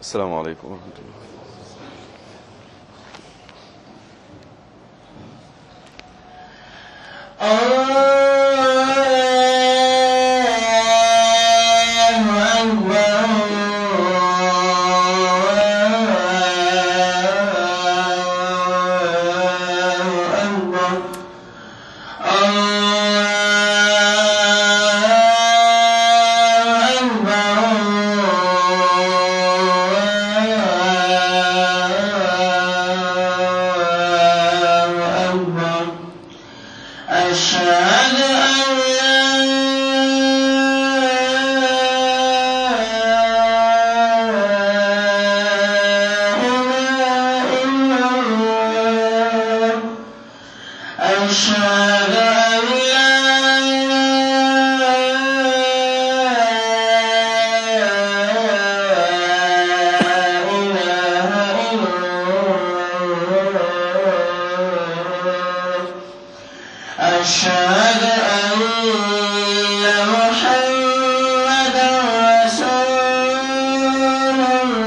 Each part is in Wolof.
asalaamaaleykum wa rahmatullah أشهد أن أشهد أن لا إله إلا الله أشهد أن محمدا رسول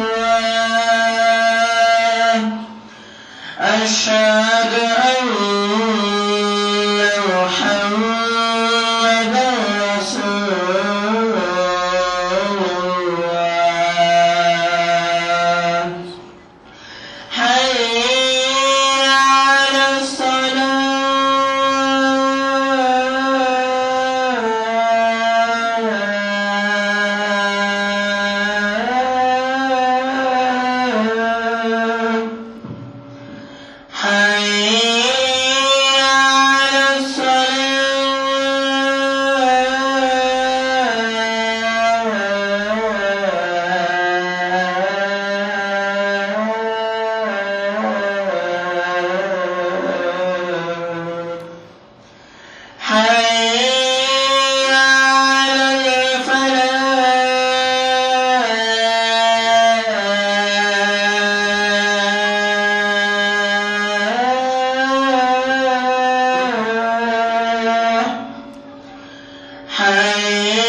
الله أشهد أن محمدا رسول الله حي على الصلاة حي على الصلاة حي على الفلاح حي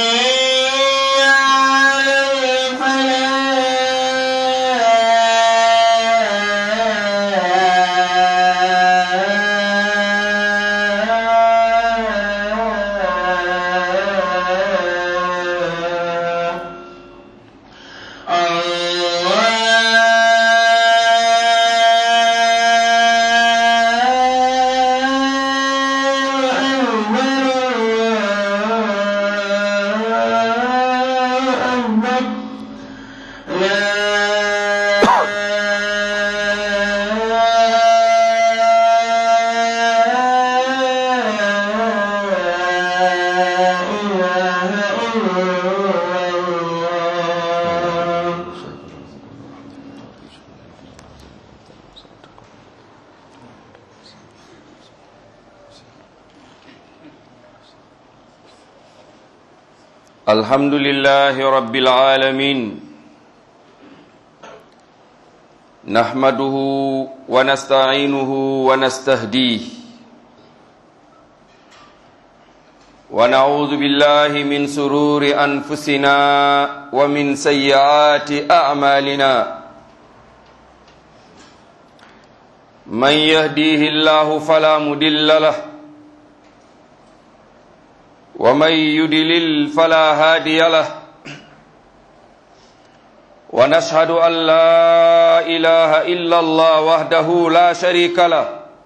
على الفلاح الحمد لله رب العالمين نحمده ونستعينه ونستهديه ونعوذ بالله من سرور أنفسنا ومن سيئات أعمالنا من يهديه الله فلا مدل له ومن يدلل فلا هادي له ونشهد أن لا إله إلا الله وحده لا شريك له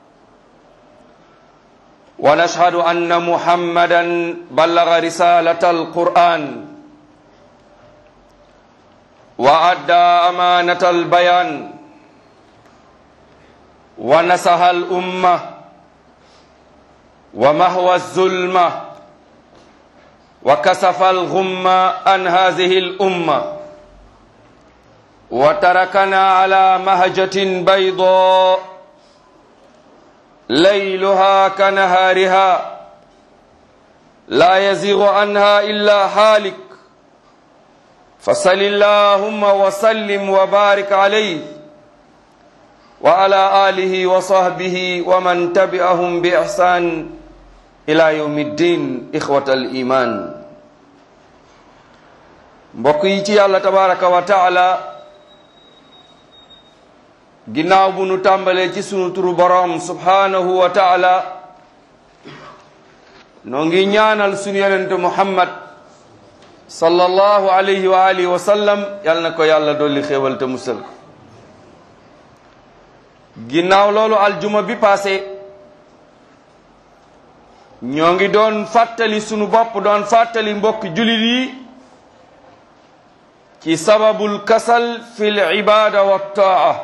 ونشهد أن محمدا بلغ رسالة القرآن وأدى أمانة البيان ونصح الأمة ومهوى الظلمة وكسف الغم عن هذه الأمة وتركنا على مهجة بيضاء ليلها كنهارها لا يزيغ عنها إلا هالك فصل اللهم وسلم وبارك عليه وعلى آله وصحبه ومن تبعهم بإحسان إلى يوم الدين إخوة الإيمان mbokk yi ci yàlla tabaraka wa taala ginnaaw bu nu tàmbalee ci sunu turu boroom subhaanahu wa taala noo ngi ñaanal sunu yonente muhammad sallallahu alayhi wa alihi wa sallam yal na ko yàlla dolli xéewal te musal ko ginnaaw loolu aljuma bi passé ñoo ngi doon fàttali sunu bopp doon fàttali mbokk julit yi ci sababul kasal fi l ibada wa taa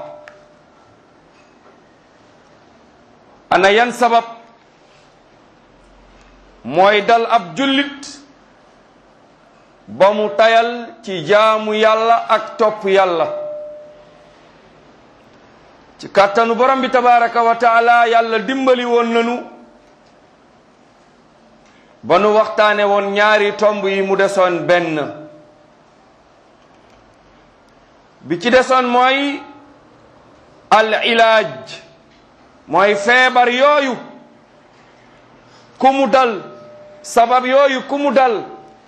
ana yan sabab mooy dal ab jullit ba mu tayal ci jaamu yàlla ak topp yàlla ci kàttanu borom bi tabaraka wa taala yàlla dimbali woon nanu ba nu waxtaane woon ñaari tomb yi mu desoon benn bi ci desoon mooy al ilaaj mooy feebar yooyu ku mu dal sabab yooyu ku mu dal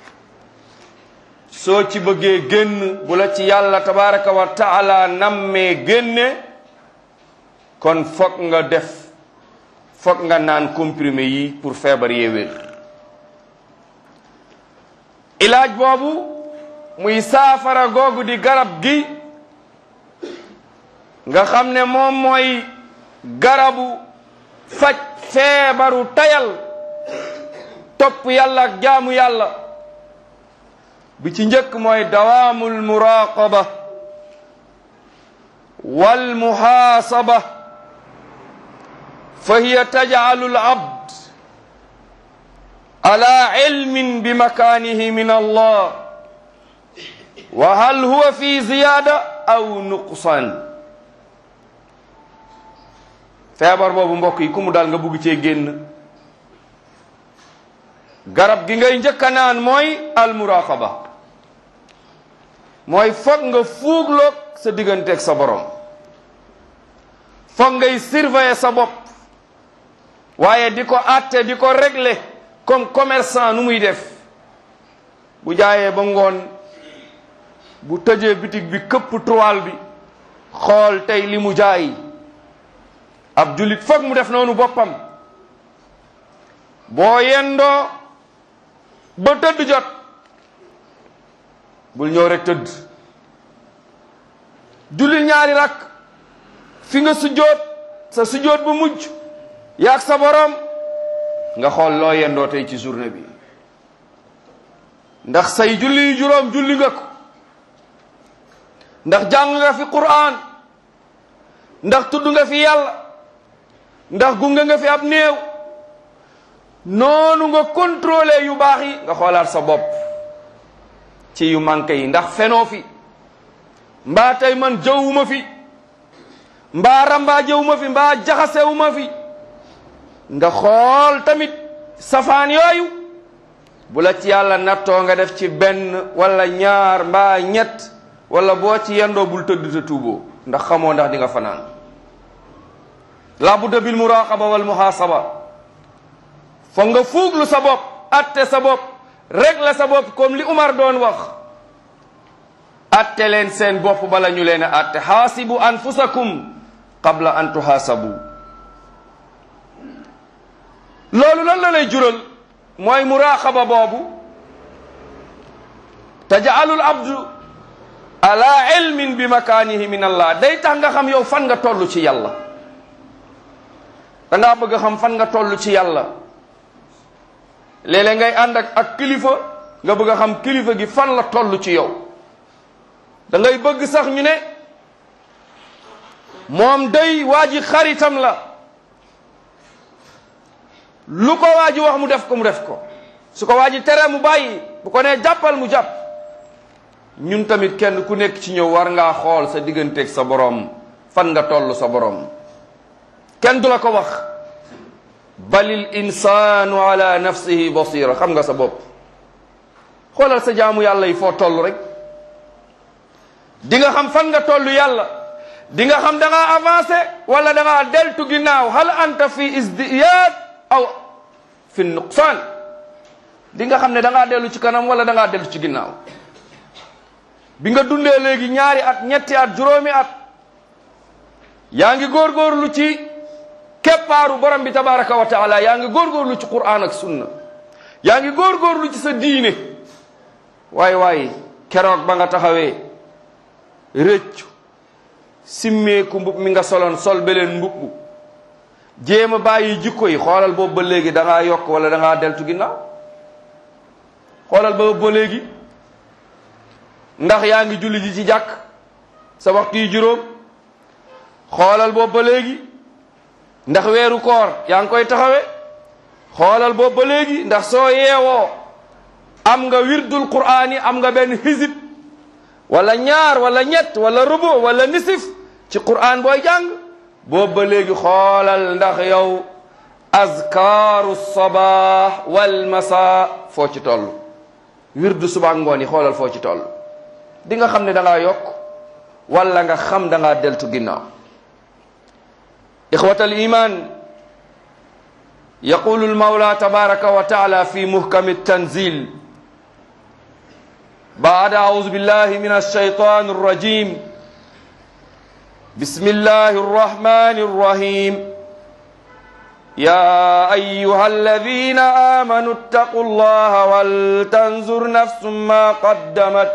soo ci bëggee génn bu la ci yàlla tabaraka wa taala nammee génne kon fokk nga def fokk nga naan comprimé yi pour feebar yee wér ilaaj boobu muy saafara googu di garab gi nga xam ne moom mooy garabu faj feebaru tayal topp yàlla ak jaamu yàlla bi ci njëkk mooy dawaamul muraqaba wal muhaasaba fa hiya tajcalu al abd ala ilmin bi makaanihi min allah wa hal huwa fi ziyaada aw nuqsaan feebar boobu mbokk yi ku mu daal nga bugg cee génn garab gi ngay njëkk a naan mooy almuraqaba mooy foog nga fuugloog sa digganteeg sa borom foog ngay surveiller sa bopp waaye di ko àtte di ko régler comme commerçant nu muy def bu jaayee ba ngoon bu tëjee bitig bi këpp toile bi xool tey li mu jaay ab jullit foog mu def noonu boppam boo yendoo ba tëdd jot bul ñëw rek tëdd jullil ñaari rakk fi nga sujjoot sa sujjoot bu mujj yaag sa borom nga xool loo yendoo tey ci journée bi ndax say julli yu juróom julli nga ko ndax jàng nga fi Qur'an ndax tudd nga fi yàlla ndax gunge nga fi ab néew noonu nga contrôler yu baax yi nga xoolaat sa bopp ci yu manqué yi ndax fenoo fi mbaa tey man jëwuma fi mbaa rambaa jëwuma fi mbaa jaxasewuma fi nga xool tamit safaan yooyu bu la ci yàlla nattoo nga def ci benn wala ñaar mbaa ñett wala boo ci yendoo bul tëdd te tuuboo ndax xamoo ndax di nga fanaan la budda bil muraqaba wal muhasaba foog nga fuuglu sa bopp atte sa bopp régler sa bopp comme li Umar doon wax atte leen seen bopp bala ñu leen a atte xaasibu anfusakum qabla an tuhaasabu loolu lan la lay jural mooy muraqaba boobu tajaalul abdu ala ilmin bi makaanihi min allah day tax nga xam yow fan nga toll ci yàlla da ngaa bëgg a xam fan nga toll ci yàlla léeg-léeg ngay ànd ak ak kilifa nga bëgg a xam kilifa gi fan la toll ci yow da ngay bëgg sax ñu ne moom day waa ji xaritam la lu ko waa ji wax mu def ko mu def ko su ko waa ji tere mu bàyyi bu ko nee jàppal mu jàpp ñun tamit kenn ku nekk ci ñëw war ngaa xool sa digganteeg sa borom fan nga toll sa borom kenn du la ko wax balil insaanu ala nafsihi basira xam nga sa bopp xoolal sa jaamu yàlla yi foo toll rek di nga xam fan nga toll yàlla di nga xam da ngaa avancé wala da ngaa deltu ginnaaw hal anta fi isdiyaad aw fi nuqsaan di nga xam ne da ngaa dellu ci kanam wala da ngaa dellu ci ginnaaw bi nga dundee léegi ñaari at ñetti at juróomi at yaa ngi góorgóorlu ci keppaaru borom bi tabaraka wa taala yaa ngi góorgóorlu ci qur'an ak sunna yaa ngi góorgóorlu ci sa diine waay waay keroog ba nga taxawee rëccu simmeeku mbub mi nga soloon sol beleen mbubbu jéem a bàyyi jikko yi xoolal boobu ba léegi da ngaa yokk wala da ngaa deltu ginnaaw xoolal boobu ba léegi ndax yaa ngi julli ji ci jàkk sa waxtu yi juróom xoolal boobu ba léegi ndax weeru koor yaa ngi koy taxawe xoolal boobu ba léegi ndax soo yeewoo am nga wirdul qur'aan yi am nga benn hizib wala ñaar wala ñett wala rubu wala nisif ci qur'aan booy jàng boobu ba léegi xoolal ndax yow azkaaru sabaax wal masa foo ci toll wirdu suba ngoon yi xoolal foo ci toll di nga xam ne da ngaa yokk wala nga xam da ngaa deltu ginnaaw ixwat al iman yaqulu almawla tabaraka wa taala fi muhkami tanzil بعد أعوذ بالله من الشيطان الرجيم بسم الله الرحمن الرحيم يا أيها الذين آمنوا اتقوا الله ولتنظر نفس ما قدمت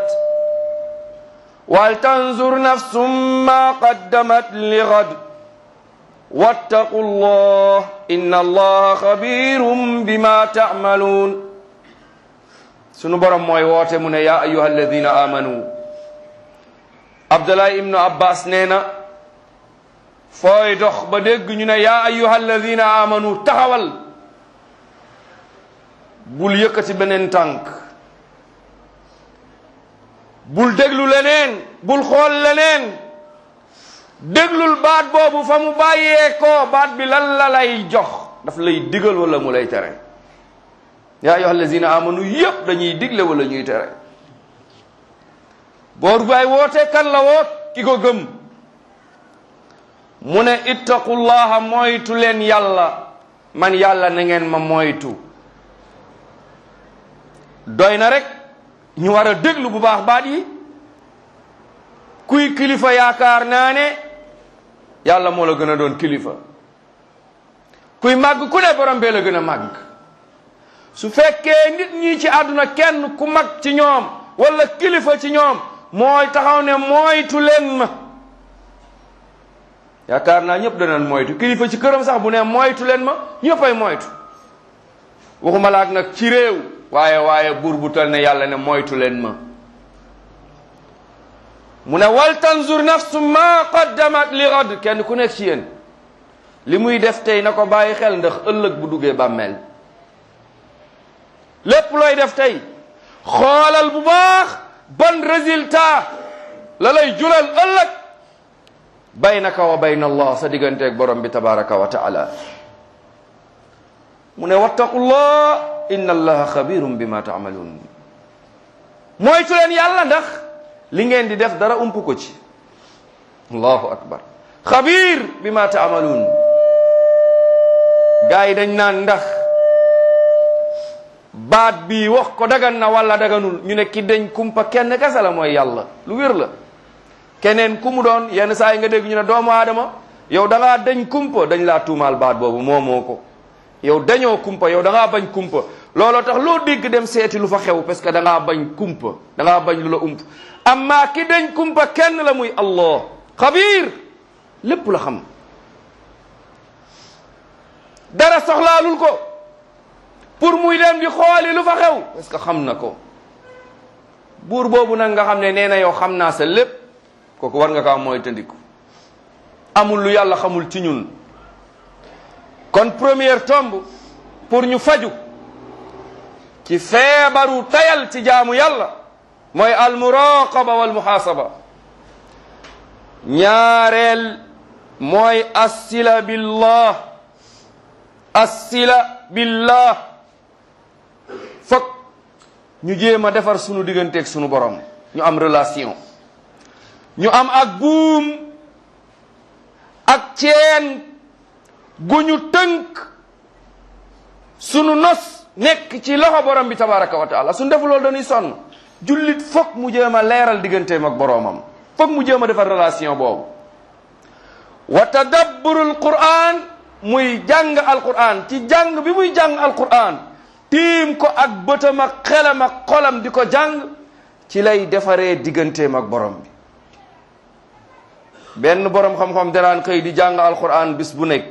ولتنظر نفس ما قدمت لغد واتقوا الله إن الله خبير بما تعملون sunu borom mooy woote mu ne yaa ayuha alladina amanu abdullah ibnu abbas nee na fooy dox ba dégg ñu ne yaa ayuha alladina amanu taxawal bul yëkkati beneen tànk bul déglu leneen bul xool leneen déglul baat boobu fa mu bàyyee ko baat bi lan la lay jox daf lay digal wala mu lay tere yaa ayyuha allazina amanu yëpp dañuy digle wala ñuy tere boor baay woote kan la woot ki ko gëm mu ne ittaqullaha moytu leen yàlla man yàlla na ngeen ma moytu doy na rek ñu war a déglu bu baax baat yi kuy kilifa yaakaar naa ne yàlla moo la gën a doon kilifa kuy màgg ku ne borom bee la gën a màgg su fekkee nit ñi ci àdduna kenn ku mag ci ñoom wala kilifa ci ñoom mooy taxaw ne moytu leen ma yaakaar naa ñëpp danañ moytu kilifa ci këram sax bu ne moytu leen ma ñëppay moytu waxuma laak nag ci réew waaye waaye buur bu tal ne yàlla ne moytu leen ma mu ne wal tanzur nafsu ma qaddamat li gad kenn ku nekk ci yéen li muy def tey na ko bàyyi xel ndax ëllëg bu duggee bàmmeel lépp looy def tey xoolal bu baax ban résultat la lay julal ëllëg baynaka wa bayna allah sa digganteeg borom bi tabaraka wa taala mu ne wattaqullah inna allaha xabirum bima taamaluun moytu leen yàlla ndax li ngeen di def dara ump ko ci allahu akbar xabir bima taamaluun gars yi dañ naan ndax baat bi wax ko dagan na wala daganul ñu ne ki dañ kumpa kenn kese la mooy yàlla lu wér la keneen ku mu doon yenn saa yi nga dégg ñu ne doomu aadama yow da ngaa dañ kumpa dañ laa tuumaal baat boobu moomoo ko yow dañoo kumpa yow da ngaa bañ kumpa looloo tax loo dégg dem seeti lu fa xew parce que da ngaa bañ kumpa da ngaa bañ lu la ump amma ki dañ kumpa kenn la muy allah xabiir lépp la xam dara soxlaalul ko pour muy dem di xooli lu fa xew parce que xam na ko buur boobu nag nga xam ne nee na yow xam naa sa lépp kooku war nga kaa mooy tëndiku amul lu yàlla xamul ci ñun kon première tombe pour ñu faju ci feebaru tayal ci jaamu yàlla mooy almuraqaba wal muhasaba ñaareel mooy assila billah assila billah fokk ñu jéem a defar sunu digganteeg sunu borom ñu am relation ñu am ak buum ak ceen gu ñu tënk sunu nos nekk ci loxo borom bi tabaraka wa taala suñu defu loolu dañuy sonn jullit fokk mu jéem a leeral digganteem ak boroomam fokk mu jéem a defar relation boobu wa tadabburul quran muy jàng alquran ci jàng bi muy jàng alquran tiim ko ak bëtam ak xelam ak xolam di ko jàng ci lay defaree digganteem ak borom bi benn borom xam-xam danaan xëy di jàng alquran bis bu nekk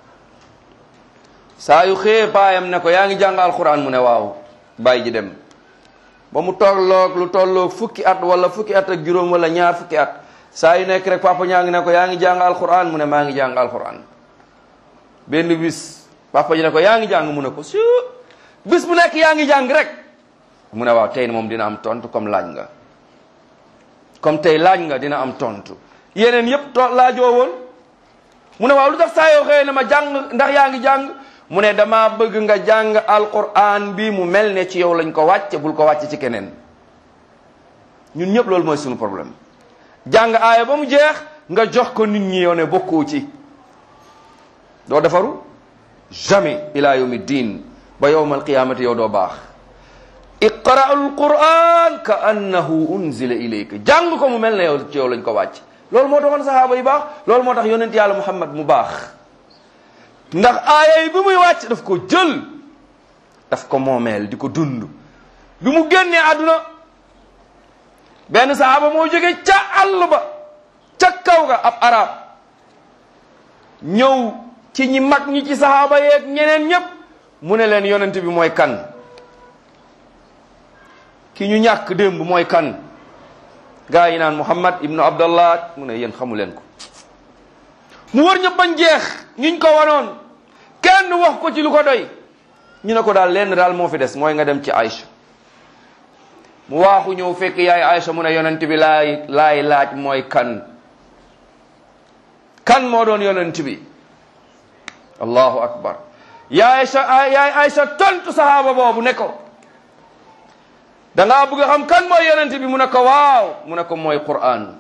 saa yu xëyee baayam ne ko yaa ngi jàng alquran mu ne waaw bàyyi ji dem ba mu tolloog lu tolloog fukki at wala fukki at ak juróom wala ñaar fukki at saa yu nekk rek papa ñaa ngi ne ko yaa ngi jàng alquran mu ne maa ngi jàng alquran benn bis papa ji ne ko yaa ngi jàng mu ne ko su bis bu nekk yaa ngi jàng rek mu ne waaw tey moom dina am tontu comme laaj nga comme tey laaj nga dina am tontu yeneen yépp to laajoo woon mu ne waaw lu tax saa yoo xëyee ne ma jàng ndax yaa ngi jàng mu ne dama bëgg nga jàng alquran bi mu mel ne ci yow lañ ko wàcce bul ko wàcce ci keneen ñun ñëpp loolu mooy suñu problème jàng aaya ba mu jeex nga jox ko nit ñi yow ne bokkoo ci doo defaru jamais ila yawmi din ba yowma alqiyamati yow doo baax iqra alquran ka annahu unzila ilayka jàng ko mu mel ne yow ci yow lañ ko wàcc loolu moo taxoon sahaaba yi baax loolu moo tax yonent yàlla muhammad mu baax ndax aaya yi bi muy wàcc daf ko jël daf ko moomeel di ko dund bi mu génnee àdduna benn sahaaba moo jóge ca àll ba ca kaw ga ab arab ñëw ci ñi mag ñi ci sahaaba yeeg ñeneen ñépp mu ne leen yonent bi mooy kan ki ñu ñàkk démb mooy kan gaa yi naan muhammad ibnu abdallah mu ne yéen xamu leen ko mu wër ñëpp bañ jeex ñuñ ko wanoon kenn wax ko ci lu ko doy ñu ne ko daal lenn daal moo fi des mooy nga dem ci Aïcha mu waaxu ñëw fekk yaay Aïcha mu ne yonent bi laay laay laaj mooy kan kan moo doon yonent bi allahu akbar yaay Aïcha yaay Aïcha tontu sahaaba boobu ne ko da ngaa bëgg a xam kan mooy yonent bi mu ne ko waaw mu ne ko mooy Qur'an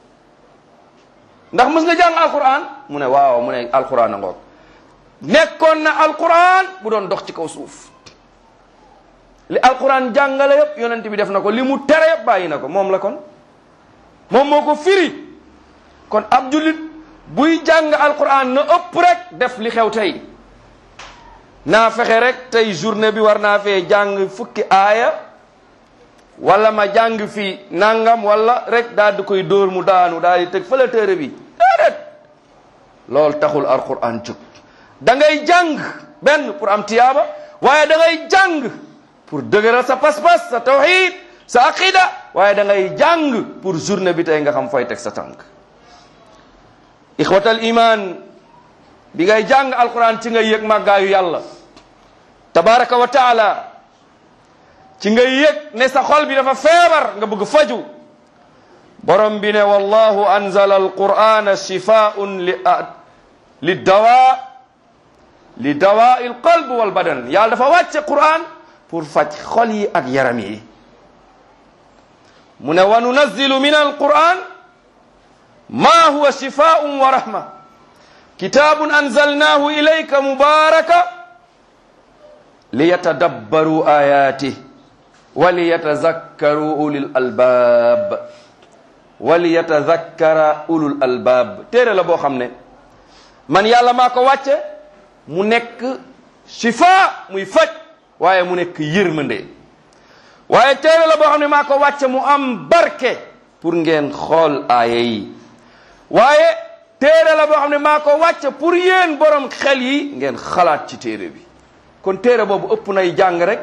ndax mës nga jàng alquran mu ne waaw mu ne alquran a ngoog nekkoon na alquran bu doon dox ci kaw suuf li alquran jàngale yépp yonent bi def na ko li mu tere yépp bàyyi na ko moom la kon moom moo ko firi kon ab jullit buy jàng alquran na ëpp rek def li xew tey naa fexe rek tey journée bi war naa fee jàng fukki aaya wala ma jàng fii nangam wala rek daal di koy dóor mu daanu daal di tëg fële téere bi déedéet loolu taxul alquran jóg da ngay jàng benn pour am tiyaaba waaye da ngay jàng pour dëgëral sa pas-pas sa tawhid sa aqida waaye da ngay jàng pour journée bi tey nga xam fooy teg sa tànk ixwatal iman bi ngay jàng alquran ci ngay yëg màggaayu yàlla tabaraka wa taala ci ngay yëg ne sa xol bi dafa feebar nga bëgg faju borom bi ne wallahu anzala alqur'ana shifaun li li dawa li dawa il qalb wal badan yàlla dafa wàcce qur'an pour faj xol yi ak yaram yi mu ne wa nunazzilu min alqur'an ma huwa shifaun wa rahma kitabun anzalnahu ilayka mubaraka liyatadabbaru ayatih waliyatazakkaru ulul albaab waliyatazakkara ulul albaab téere la boo xam ne man yàlla maa ko wàcce mu nekk shifa muy faj waaye mu nekk yërmande waaye téere la boo xam ne maa ko wàcce mu am barke pour ngeen xool aaya yi waaye téere la boo xam ne maa ko wàcce pour yéen borom xel yi ngeen xalaat ci téere bi kon téere boobu ëpp nay jàng rek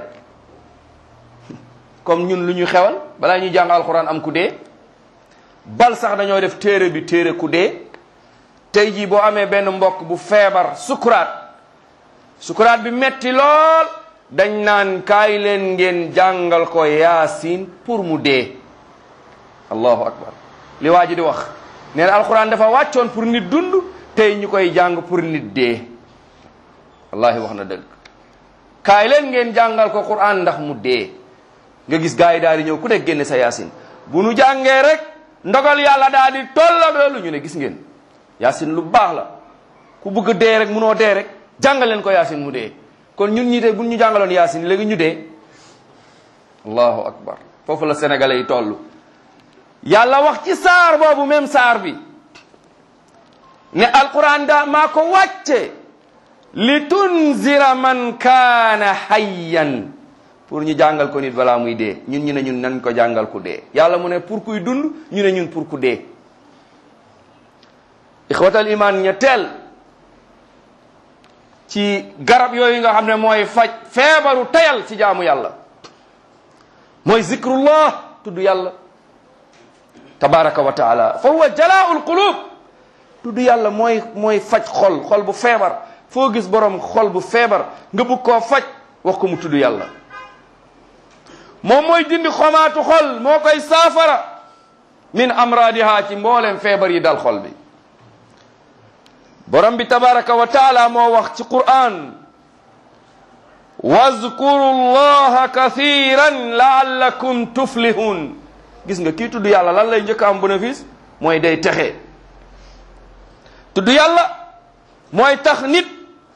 comme ñun lu ñu xewal balaa ñuy jàng alxuraan am ku dee bal sax dañoo def téere bi téere ku dee tey jii boo amee benn mbokk bu feebar sukuraat sukuraat bi metti lool dañ naan kaay leen ngeen jàngal ko yaasin pour mu dee allahu akbar li waa ji di wax nee na alxuraan dafa wàccoon pour nit dund tey ñu koy jàng pour nit dee wallahi wax na dëgg kaay leen ngeen jàngal ko quran ndax mu dee nga gis gars yi daal di ñëw ku nekk génne sa yaasin bu nu jàngee rek ndogal yàlla daal di tollal loolu ñu ne gis ngeen yaasin lu baax la ku bëgg dee rek munoo dee rek jàngal leen ko yaasin mu dee kon ñun ñi tey bu ñu jàngaloon yaasin léegi ñu dee allahu akbar foofu la sénégalais yi toll yàlla wax ci saar boobu même saar bi ne alquran da maa ko wàcce li tunzira man kaana hayyan pour ñu jàngal ko nit balaa muy dee ñun ñu ne ñun nan ko jàngal ku dee yàlla mu ne pour kuy dund ñu ne ñun pour ku dee ixwatal iman ñetteel ci garab yooyu nga xam ne mooy faj feebaru tayal ci jaamu yàlla mooy zikrullah tudd yàlla tabaraka wa taala fa huwa jalaa'ul qulub tudd yàlla mooy mooy faj xol xol bu feebar foo gis borom xol bu feebar nga bugg koo faj wax ko mu tudd yàlla moom mooy dindi xomaatu xol moo koy saafara min amradiha ci mboolem feebar yi dal xol bi borom bi tabaraka wa taala moo wax ci quran wazkuru llaha kathiran laallakum tuflihun gis nga kii tudd yàlla lan lay njëkk am bénéfice mooy day texe tudd yàlla mooy tax nit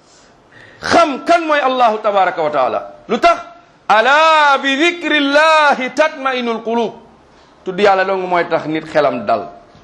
xam kan mooy allahu tabaraka wa taala lu tax ala bi dikrillahi tatmainul qulub tudd yàlla dong mooy tax nit xelam dal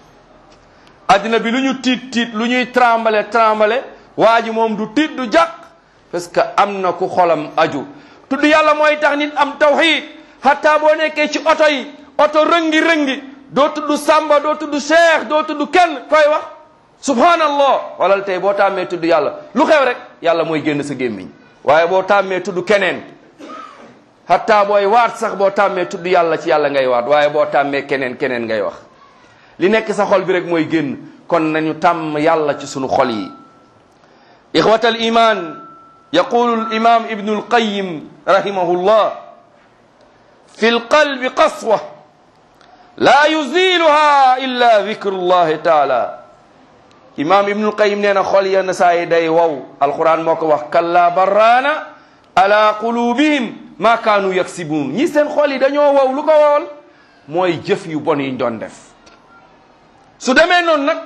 addina bi lu ñu tiit tiit lu ñuy trembale trembale waa ji moom du tiit du jàq parce que am na ku xolam aju tudd yàlla mooy tax nit am tawxid hatta boo nekkee ci oto yi oto rëngi rëngi doo tudd samba doo tudd cheikh doo tudd kenn koy wax subhanallah walal tey boo tàmmee tudd yàlla lu xew rek yàlla mooy génn sa gémmiñ waaye boo tàmmee tudd keneen hatta booy waat sax boo tàmmee tudd yàlla ci yàlla ngay waat waaye boo tàmmee keneen keneen ngay wax li nekk sa xol bi rek mooy génn kon nañu tàmm yàlla ci sunu xol yi ixwata al iman yaqulu al imam ibnu al qayim rahimahullah fi al qalbi qaswa la yuziluha illa dikru llahi taala imam ibnu al qayim nee na xol yenn saa yi day wow alquran moo ko wax kalla barraana ala qulubihim ma kaanu yaksibuun ñi seen xol yi dañoo wow lu ko wowal mooy jëf yu bon yiñ doon def su demee noonu nag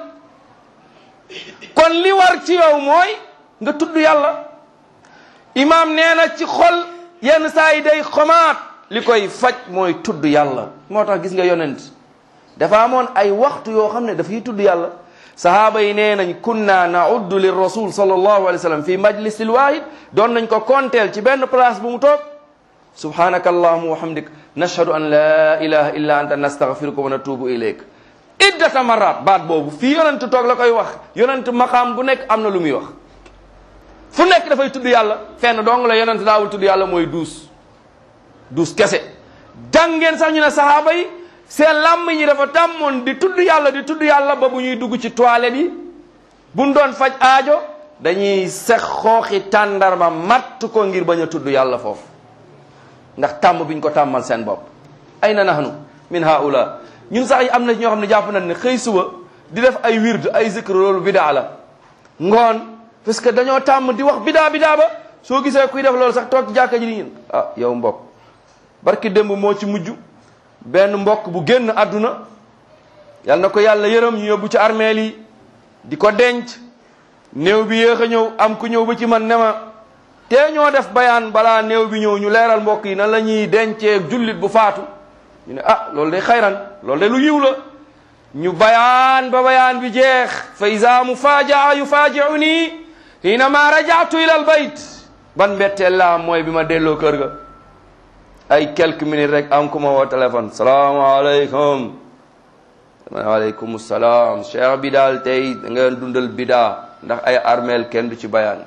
kon li war ci yow mooy nga tudd yàlla imaam nee na ci xol yenn saa yi day xomaat li koy faj mooy tudd yàlla moo tax gis nga yonent dafa amoon ay waxtu yoo xam ne dafay tudd yàlla sahaaba yi nee nañ kunna nauddu lir rasul sallallahu alayhi wa sallam fi majlisil wahid doon nañ ko konteel ci benn place bu mu toog subhanaka allahuma wa hamdik nashhadu an la ilaha illa anta nastaghfiruka wa natubu ilayk iddata marat baat boobu fii yonent toog la koy wax yonent maqaam bu nekk am na lu muy wax fu nekk dafay tudd yàlla fenn dong la yonent daawul tudd yàlla mooy duus duus kese jàngeen sax ñu ne sahaaba yi seen làmm ñi dafa tàmmoon di tudd yàlla di tudd yàlla ba bu ñuy dugg ci toilette yi buñ doon faj aajo dañuy sex xooxi tàndarma matt ko ngir bañ a tudd yàlla foofu ndax tàmm biñ ko tàmmal seen bopp ay na nahnu min haula ñun sax yi am na ñoo xam ne jàpp nañ ne xëy suba di def ay wird ay zikr loolu bidaa la ngoon parce que dañoo tàmm di wax bidaa bidaa ba soo gisee kuy def loolu sax toog ci jàkka ji ni ñun ah yow mbokk barki démb moo ci mujj benn mbokk bu génn àdduna yal na ko yàlla yërëm ñu yóbbu ci armeel yi di ko denc néew bi yéex a ñëw am ku ñëw ba ci man ne ma tee ñoo def bayaan balaa néew bi ñëw ñu leeral mbokk yi nan la ñuy dencee jullit bu faatu ñu ne ah loolu day xayran loolu de lu yiw la ñu bayaan ba bayaan bi jeex fa isa mufajaa yufaajiu nii hiinama rajaatu ila al bayt ban mbetteel la am mooy bi ma delloo kër ga ay quelques minutes rek am ku ma woo téléphone salaamaaleykum waaleykum salaam cheikh bi daal tey da nga dundal bidaa ndax ay armeel kenn du ci bayaan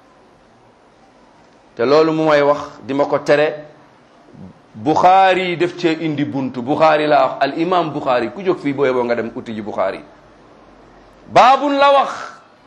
te loolu mu may wax di ma ko tere Bukhari def cee indi buntu Bukhari la wax al imam Bukhari ku jóg fii booy boo nga dem uti ji Bukhari baabun la wax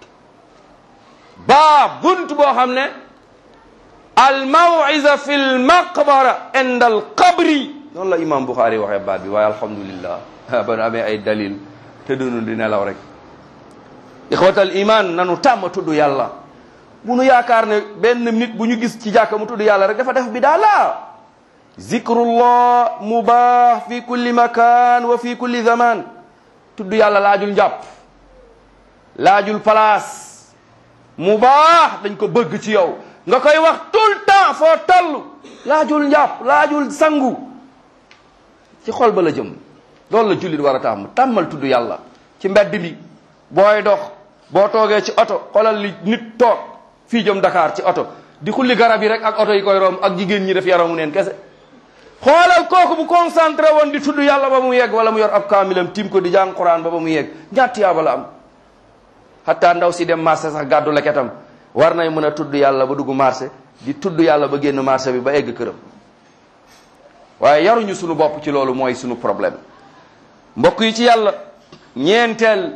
baab bunt boo xam ne al maw'iza fi l maqbara inda al qabri noonu la imam Bukhari waxee baat bi waaye alhamdulillah ba nu amee ay dalil te dunu di nelaw rek ixwatal iman nanu tàmm tudd yàlla bu nu yaakaar ne benn nit bu ñu gis ci jàkka mu tudd yàlla rek dafa def bidaa la zikrullah mubah fi kulli makan wa fi kulli zaman tudd yàlla laajul njàpp laajul place mubah dañ ko bëgg ci yow nga koy wax tout le temps foo toll laajul njàpp laajul sangu ci xol ba la jëm loolu la jullit war a tàmm tàmmal tudd yàlla ci mbedd bi booy dox boo toogee ci oto xoolal li nit toog fii jëm Dakar ci oto di xulli garab yi rek ak oto yi koy romb ak jigéen ñi def yaramu neen kese xoolal kooku bu concentré woon di tudd yàlla ba mu yegg wala mu yor ab kaamilam tim ko di jàng Quran ba ba mu yegg ñaati yaaba la am hatta ndaw si dem marché sax gàddu leketam war nay mën a tudd yàlla ba dugg marché di tudd yàlla ba génn marché bi ba egg këram waaye yaruñu sunu bopp ci loolu mooy sunu problème mbokk yi ci yàlla ñeenteel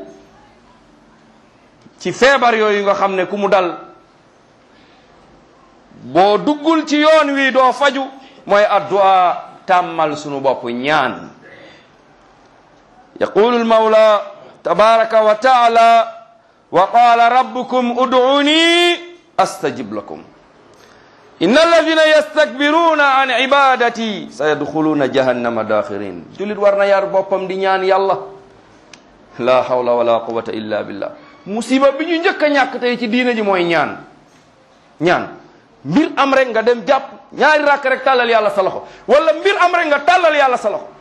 ci feebar yooyu nga xam ne ku mu dal boo duggul ci yoon wi doo faju mooy addu'a tàmmal sunu bopp ñaan yaqulu almawla tabaraka wa taala wa qala rabbukum ud'uni astajib lakum inna alladina yastakbiruna an ibadati sayadxuluna jahannama daxirin julit war na yar boppam di ñaan yàlla la hawla wala quwata illa billah musiba bi ñu njëkk a ñàkk tey ci diina ji mooy ñaan ñaan mbir am rek nga dem jàpp ñaari rakk rek tàllal yàlla sa loxo wala mbir am rek nga tàllal yàlla sa loxo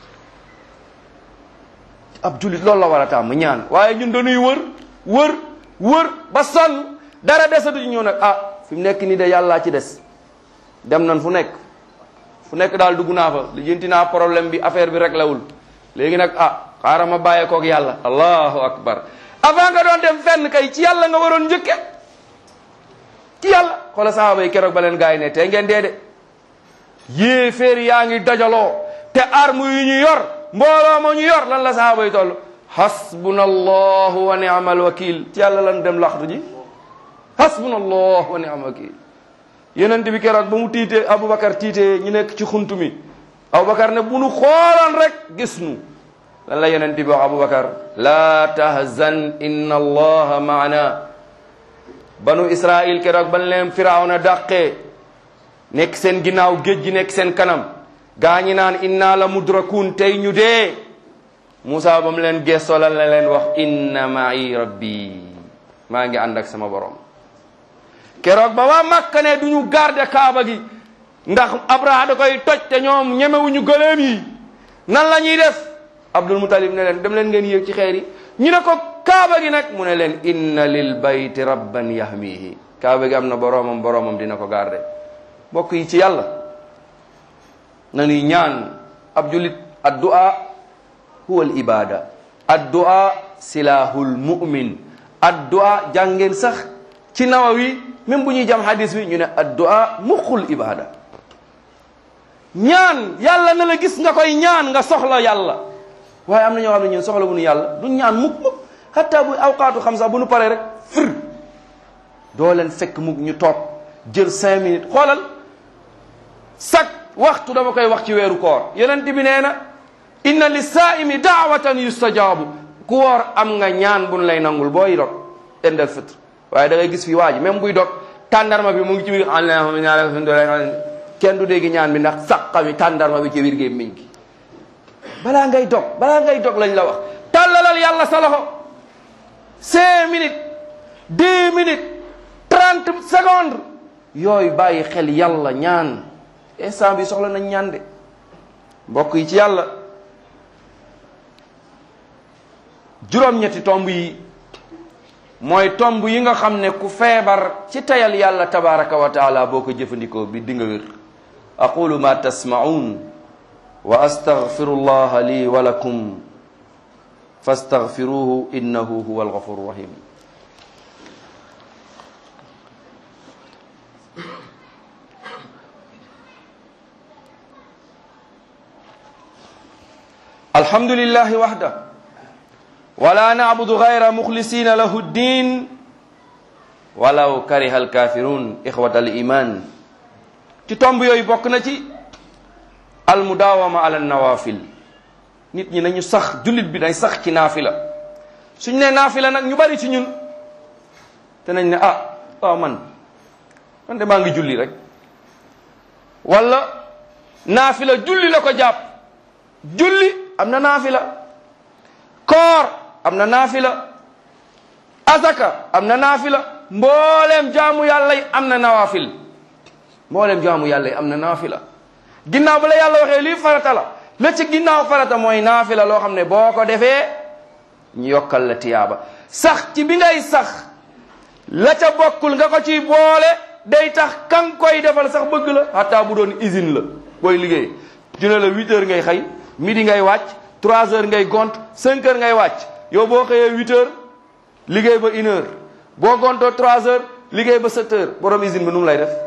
ab julit loolu la war a tàmm ñaan waaye ñun dañuy wër wër wër ba sonn dara desatu ci ñëw nag ah fi mu nekk nii de yàllaa ci des dem nan fu nekk fu nekk daal dugg naa fa lijjanti naa problème bi affaire bi rek lawul léegi nag ah xaaral ma bàyyee koog yàlla allahu akbar avant nga doon dem fenn kay ci yàlla nga waroon njëkke ci yàlla xoola sahaaba yi keroog ba leen gaa yi ne tey ngeen dee de yéeféer yaa ngi dajaloo te arme yu ñu yor mbooloo ma ñu yor lan la sahaaba yi toll hasbuna allahu wa ni'mal wakil ci yàlla lan dem laxtu ji hasbuna allahu wa ni'mal wakil yonent bi keroog ba mu tiitee aboubacar tiitee ñu nekk ci xuntu mi aboubacar ne bu nu xoolan rek gis nu lan la yonent bi wax aboubacar la tahzan inna allaha maana banu israil keroog ban leen firawna dàqee nekk seen ginnaaw géej gi nekk seen kanam gaa ñi naan inna la mudrakun tey ñu dee Moussa ba mu leen gestoo lan la leen wax inna ma'i rabbi maa ngi ànd ak sama borom keroog ba waa Makka ne du ñu garde kaaba gi ndax Abraha da koy toj te ñoom ñemewuñu gëléem yi nan la ñuy def Abdul Mutalib ne leen dem leen ngeen yéeg ci xeer yi ñu ne ko kaaba gi nag mu ne leen inna lil bayti rabban yahmihi kaaba gi am na boroomam boroomam dina ko garde mbokk yi ci yàlla na ñuy ñaan ab julit addu'a huwa al ibada addu'a silahul mu'min addu'a jàngeen sax ci nawawi même bu ñuy jam hadis bi ñu ne addu'a muxul ibada ñaan yàlla na la gis nga koy ñaan nga soxla yàlla waaye am na ñoo xam ne ñun soxla bu nu yàlla du ñaan mukk mukk hatta bu awqaatu xam sax bu nu paree rek fir doo leen fekk mukk ñu toog jël cinq minutes xoolal chaque waxtu dama koy wax ci weeru koor yonent bi nee na inna li saaimi daawatan yustajaabu ku woor am nga ñaan buñ lay nangul booy dog indal fitre waaye da ngay gis fi waa ji même buy dog tàndarma bi mu ngi ci biir kenn du dégg ñaan bi ndax saqa mi tàndarma bi ci biir gémmiñ gi balaa ngay dog balaa ngay dog lañ la wax tàllalal yàlla sa loxo cinq minutes deux minutes trente secondes yooyu bàyyi xel yàlla ñaan instant bi soxla nañ ñaan de mbokk yi ci yàlla juróom-ñetti tomb yi mooy tomb yi nga xam ne ku feebar ci tayal yàlla tabaraka wa taala boo ko jëfandikoo bi di nga wér aqulu ma tasmaun wa astaghfiru llaha li wa lakum fastaghfiruhu innahu huwa alghafuru rahim alhamdulillahi wahda wala na'budu ghayra mukhlisina lahu ddin walaw kariha alkafirun ikhwata aliman ci tomb yooyu bokk na ci almudawama ala nawafil nit ñi nañu sax jullit bi day sax ci naafila suñ ne naafila nag ñu bari ci ñun te nañ ne ah waaw man man de maa ngi julli rek wala naafila julli la ko jàpp julli am na naafila koor am na naafila azaka am na naafila mbooleem jaamu yàlla yi am na nawaafil mbooleem jaamu yàlla yi am na naafila ginnaaw ba la yàlla waxee lii farata la la ci ginnaaw farata mooy naafila loo xam ne boo ko defee ñu yokkal la tiyaaba sax ci bi ngay sax la ca bokkul nga ko ciy boole day tax kan koy defal sax bëgg la xataa bu doon usine la booy liggéey ñu ne la huit heures ngay xëy midi ngay wàcc trois heures ngay gont cinq heures ngay wàcc yow boo xëyee huit heures liggéey ba une heure boo gontoo trois heures liggéey ba sept heures borom usine bi nu mu lay def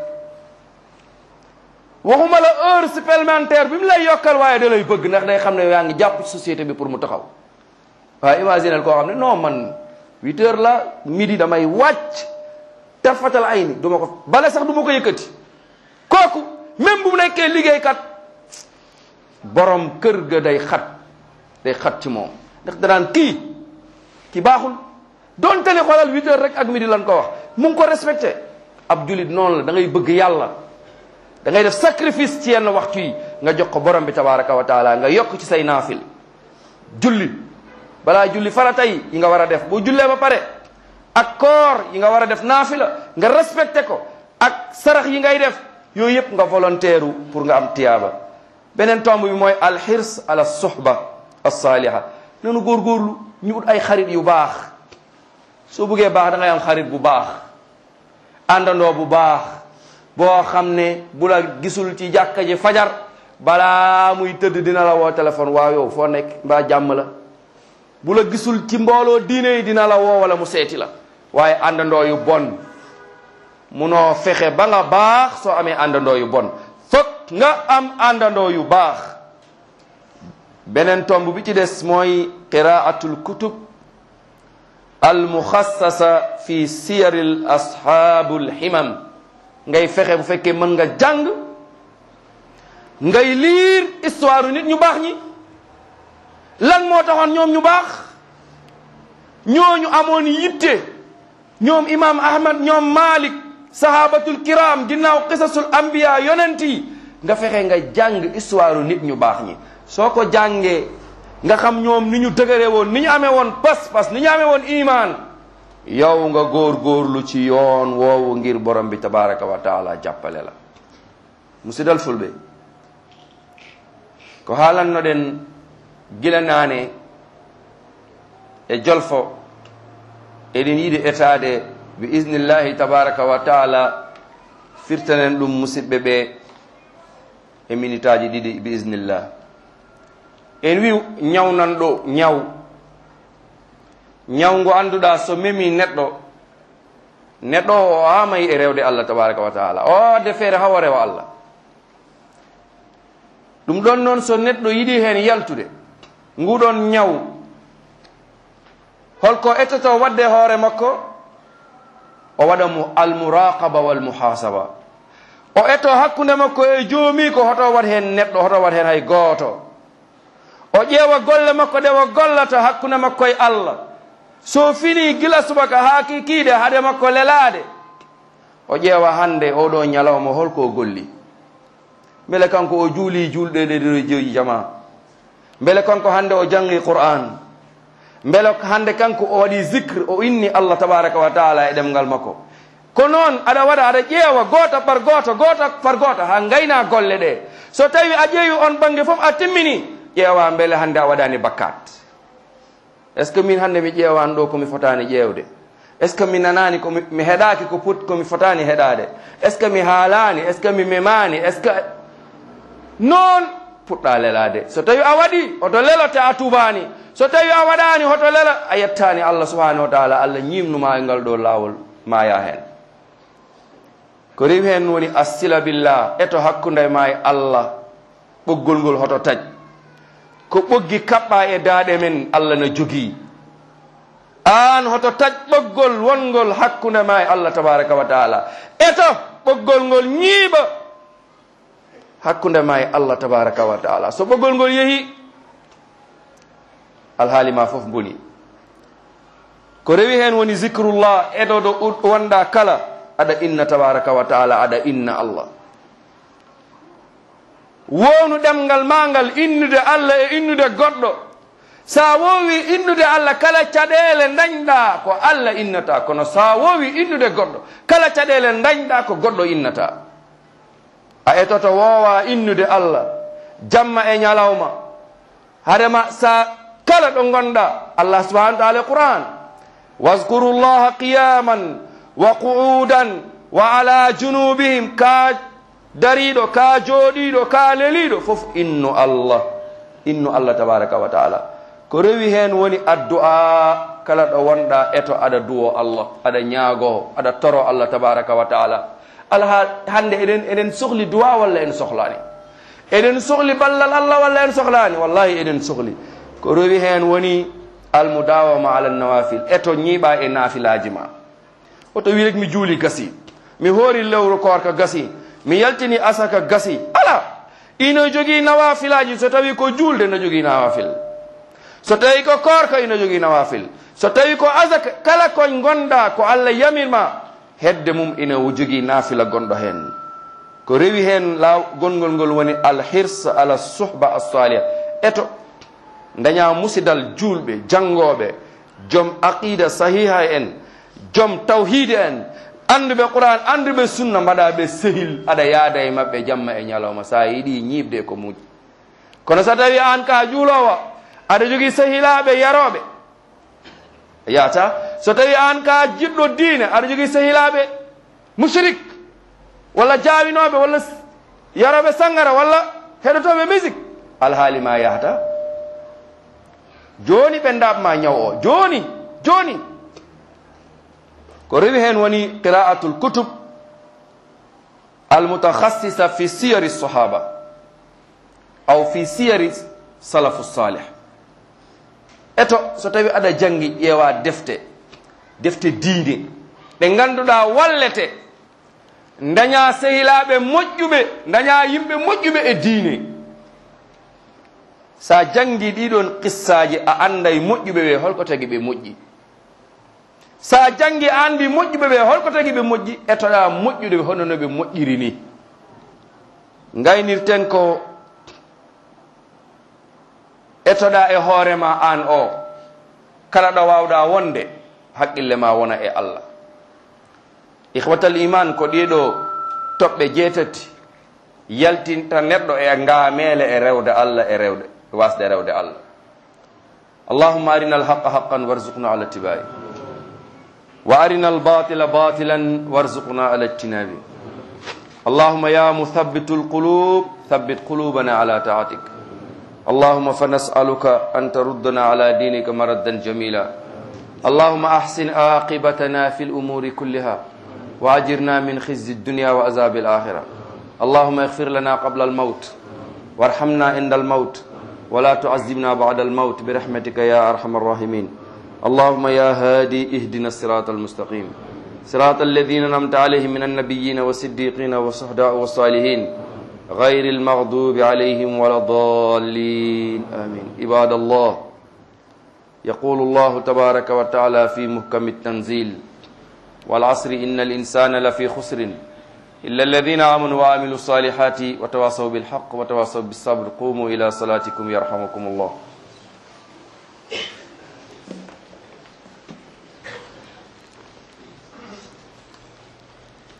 waxuma la heure supplémentaire bi mu lay yokkal waaye da lay bëgg ndax day xam ne yaa ngi jàpp ci société bi pour mu taxaw waaye imaginel koo xam ne non man huit heures la midi damay wàcc tafatal ay ni du ma ko bale sax du ma ko yëkkati kooku même bu nekkee liggéeykat borom kër ga day xat day xat ci moom ndax danaan kii ki baaxul donte ne xoolal huit heures rek ak midi lan ko wax mu ngi ko respecté ab julit noonu la da ngay bëgg yàlla da ngay def sacrifice ci yenn waxtu yi nga jox ko borom bi tabaraka wa taala nga yokk ci say naafil julli balaa julli farata yi yi nga war a def boo jullee ba pare ak koor yi nga war a def naafila nga respecté ko ak sarax yi ngay def yooyu yëpp nga volontaire pour nga am tiyaaba beneen tomb bi mooy alxirs ala suhba alsaaliha nanu góorgóorlu ñu ut ay xarit yu baax soo buggee baax da ngay am xarit bu baax àndandoo bu baax boo xam ne bu la gisul ci jàkka ji fajar balaa muy tëdd dina la woo téléphone waaw yow foo nekk mbaa jàmm la bu la gisul ci mbooloo diine yi dina la woo wala mu seeti la waaye àndandoo yu bon munoo fexe ba nga baax soo amee àndandoo yu bon fokk nga am àndandoo yu baax beneen tomb bi ci des mooy qiraatul kutub al muxassasa fi siyaril ashaabul himam ngay fexe bu fekkee mën nga jàng ngay liir histoire nit ñu baax ñi lan moo taxoon ñoom ñu baax ñooñu amoon yitte ñoom imam ahmad ñoom malik sahabatul kiram ginnaaw qisasul anbiya yonent yi nga fexe nga jàng histoire nit ñu baax ñi soo ko jàngee nga xam ñoom ni ñu dëgëre woon ni ñu amee woon pas-pas ni ñu amee woon iman yow nga góor-góorlu ci yoon woowu ngir borom bi tabaraka wa taala jàppale la musidal fulɓe ko haalanno ɗen gila naane e jolfo eɗen yiɗi etade bi isnillahi tabaraka wa taala firtanen ɗum musidɓe ɓe e minute aji ɗiɗi bi isnillah en wi ñawnan ɗo ñaw ñaw ngo annduɗa so memi neɗɗo neɗɗo o amayi e rewde allah tabaraka wa taala o wadde feere hawa rewa allah ɗum ɗon noon so neɗɗo yiɗi hen yaltude nguɗon ñaw holko ettoto wadde hoore makko o waɗa mo almuraqaba walmuhasaba o etto hakkude makko e joomi ko hoto wat hen neɗɗo hoto wat hen hay gooto o ƴeewa golle makko ɗe o gollata hakkude makko e allah so fini gila subaka ha kikiide haade makko lelaade o ƴeewa hande oɗo ñalawma holko golli beele kanko o juuli julɗe ɗe ɗo joyi jama beele kanko hande o jangi qur'an beele hande kanko o waɗi zicre o inni allah tabaraka wa taala e ɗemgal makko ko noon aɗa waɗa aɗa ƴeewa goto par goto goto par goto ha gayna golle ɗe so tawi a ƴeewi on banggue foof a timmini ƴeewa beele hande a waɗani bakkat est ce que min hande mi ƴeewani ɗo komi fotani ƴeewde est ce que mi nanani komi mi heɗaki ko put komi fotani heɗade est ce que mi haalani est ce que mi memani est ce que noon puɗɗa lelade so tawi a waɗi oto lelote a tubani so tawi a waɗani hoto lela a yettani allah subahanahu wa taala allah ñimnuma e ngal ɗo lawol maya hen ko rewi hen woni assila billah eto hakkude ma e allah ɓoggol ngol hoto taƴ ko ɓoggi kaɓɓa e daaɗe men allah no jogii an hoto taƴ ɓoggol wongol hakkude ma e allah tabaraka wa taala eto ɓoggol ngol ñiiɓa hakkude ma e allah tabaraka wa taala so ɓoggol ngol yeehi alhaali ma fof boni ko rewi hen woni zicrullah eɗo ɗo wonɗa kala aɗa inna tabaraka wa taala aɗa inna allah wownu ɗemgal ma ngal innude allah e innude goɗɗo sa wowi innude allah kala caɗele dañɗa ko allah innata kono sa wowi innude goɗɗo kala caɗele dañɗa ko goɗɗo innata a etoto wowa innude allah jamma e ñalawma harema sa kala ɗo gonɗa allah subahana wa taala quran واذكروا الله قياما وقعودا وعلى جنوبهم كا دريدو كا جوديدو كا لليدو فوف إنو الله إنو الله تبارك وتعالى ko rewi hen woni addu'a kala ɗo wonɗa eto aɗa duwo allah aɗa ñaago aɗa toro allah tabaraka wa taala alha hande eɗen eɗen sohli duwa walla en sohlani eɗen sohli ballal allah walla en sohlani wallahi eɗen sohli ko rewi hen woni almudawama ala nawafil eto ñiiɓa e naafilaji ma oto wi rek mi juuli gasi mi hoori lewru korka gasi mi yaltini asaka gasi ala ino jogii nawafilaji so tawi ko juulde no jogii nawafil so tawi ko korka ino jogii nawafil so tawi ko asaka kala koñ gonɗa ko allah yamirma hedde mum ina jogii naafila gonɗo hen ko rewi hen law gongol ngol woni alhirs ala suhba assaliha eto daña musidal julɓe jangoɓe joom aqida sahiha en joom tawhide en anduɓe qouran anduɓe sunna mbaɗa ɓe sehil aɗa yaada e mabɓe jamma e ñalawma sa yiiɗi ñiɓde ko muƴi kono so tawi an ka juulowo aɗa jogui sehilaɓe yaroɓe yata so tawi an ka jiɗɗo diine aɗa jogui sehilaɓe mushrik walla jawinoɓe walla yaroɓe sangara walla heɗotoɓe musique alhaali ma yahata joni ɓe ndabma ñaw o joni joni ko rewi hen woni qira'atul kutub almutakhassisa fi siyari sahaba aw fi siyari salafu salih eto so tawi aɗa jangi ƴeewa defte defte diine ɗe ganduɗa wallete daña sehilaɓe moƴƴuɓe daña yimɓe moƴƴuɓe e diine sa jangi ɗiɗon qissaji a anday moƴƴuɓe ɓe holko tagi ɓe moƴƴi sa jangi andi moƴƴuɓe ɓe holko tagi ɓe moƴƴi etoɗa moƴƴude hono no ɓe moƴƴiri ni gaynirten ko etoɗa e hoorema an o kala ɗo wawɗa wonde haqqille ma wona e allah ihwatal iman ko ɗiɗo toɓɓe jeetati yaltinta neɗɗo e ngaamele e rewde allah e rewde wasde rewde allah allahumma arina alhaqa haqqan warzuqna ala tibai wa arina albatila batilan warzuqna ala ijtinabi allahumma ya muthabbitu alqulub thabbit qulubana ala taatik اللهم فنسألك أن تردنا على دينك مردا جميلا اللهم أحسن عاقبتنا في الأمور كلها وأجرنا من خزي الدنيا وعذاب الآخرة اللهم اغفر لنا قبل الموت وارحمنا عند الموت ولا تعذبنا بعد الموت برحمتك يا أرحم الراحمين اللهم يا هادي اهدنا الصراط المستقيم صراط الذين نمت عليهم من النبيين والصديقين والصهداء والصالحين غير المغضوب عليهم ولا الضالين آمين عباد الله يقول الله تبارك وتعالى في محكم التنزيل والعصر إن الإنسان لفي خسر إلا الذين آمنوا وعملوا الصالحات وتواصوا بالحق وتواصوا بالصبر قوموا إلى صلاتكم يرحمكم الله